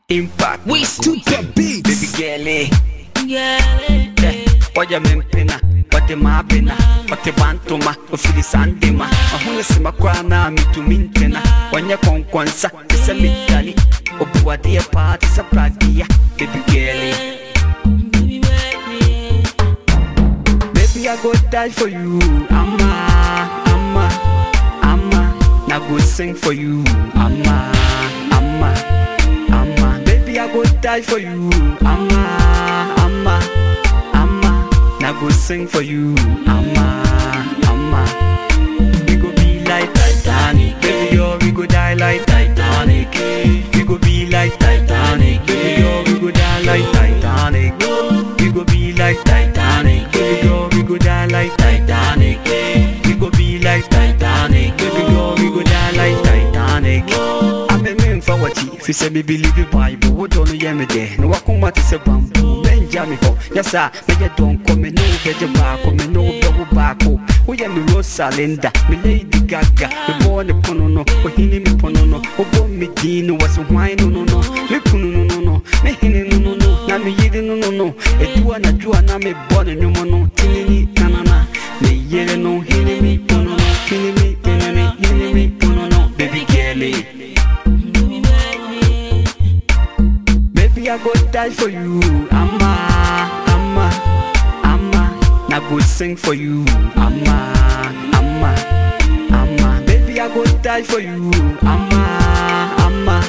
Impact. We To the beat. Baby girl, eh. yeah, Yeah. Oya mempena. Wate mabena. Wate bantuma. Ofili sandema. Mahuna sima kwa na mitumi ntena. Wanya konkwansa. Isa mitali. Obuwadi ya party sa pradia. Baby girl, eh. baby, baby. Baby, I go die for you. Amma, Amma, Amma. Now go sing for you. Amma, Amma, Amma. Baby, I go die for you. Amma, Amma, Amma. Now go sing for you. Amma, Amma. We go be like Titanic. Baby, girl, we go die like Titanic. We go be like Titanic. Baby, girl, we go die like Titanic. We go be like Titanic. Baby, girl, we go die like Titanic. We go be like Titanic. Baby, girl, we go die like Titanic. I'm a man for what you fi say me believe the Bible. What don't you me there? No, I come out to say bamboo. Benja me ho. Yes, sir. Me ya don't come me no get your back. Me no go back. Oh, yeah, me Rosalinda. Me Lady Gaga. Me born the pono no. Oh, hini me pono no. Oh, born me dino. Was a wine no no no. Me pono no no no. Me hini no no no. Na me yidi no no no. E dua na dua na me born no mo no. Tinini na na na. Me yidi no hini me pono no. Hini me, hini me, hini me pono no. Baby girl, eh. Baby, baby. Baby, I go die for you. Amma, Amma, Amma. Now go sing for you. Amma, Amma, Amma. Baby, I go die for you. Amma, Amma,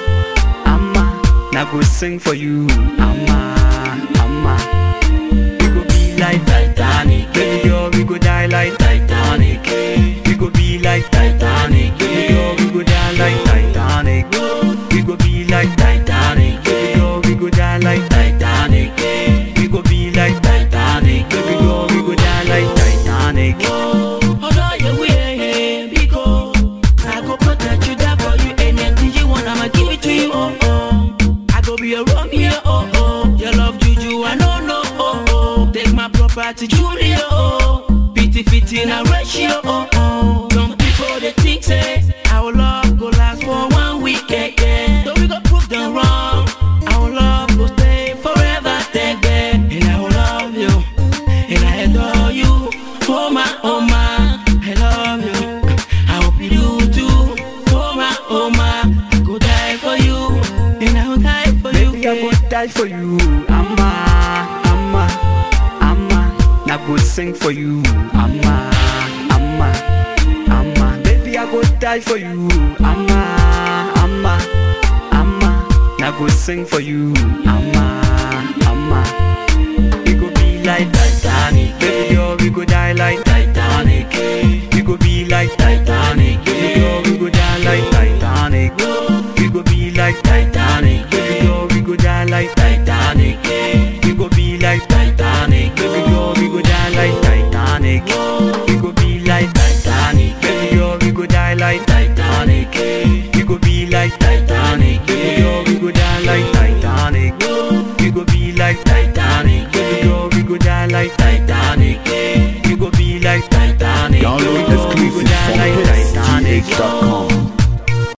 Amma. Now go sing for you. Amma, Amma. We go be like Titanic. Baby girl, we go die like Titanic. We go be like Titanic. Baby girl, we go die like Titanic. We go be like Titanic. Baby girl, we go die like Titanic. We go be like Titanic. Baby girl, we go die like Titanic. Although you wear because I go protect you, that for you. Anything you want, I'ma give it to you. Oh oh, I go be your Romeo. Oh oh, your love juju, I know no. Oh oh, take my property, Julia. Oh, fifty fifty in a ratio. Oh oh, some people they think say our love go last for one week. Yeah, yeah. So we go prove them wrong. Our love go stay forever. Take that, and I will love you, and I adore you. Oh my, oh my, I love you. I hope you do too. Oh my, oh my, I go die for you, and I will die for you. Baby, I go die for you. Amma, Amma, Amma. Now go sing for you. Amma, Amma, Amma. Baby, I go die for you. Amma, Amma, Amma. Now go sing for you. Amma, Amma. We go be like Titanic. Baby girl, we go die like Titanic. We go be like Titanic. Baby girl, we go die like Titanic. We go be like Titanic. Baby girl, we go die like Titanic. We go be like Titanic. Baby girl, we go die like Titanic. We go be like Titanic. Baby girl, we go die like Titanic. We go be like Titanic. Baby girl, we go die like Titanic.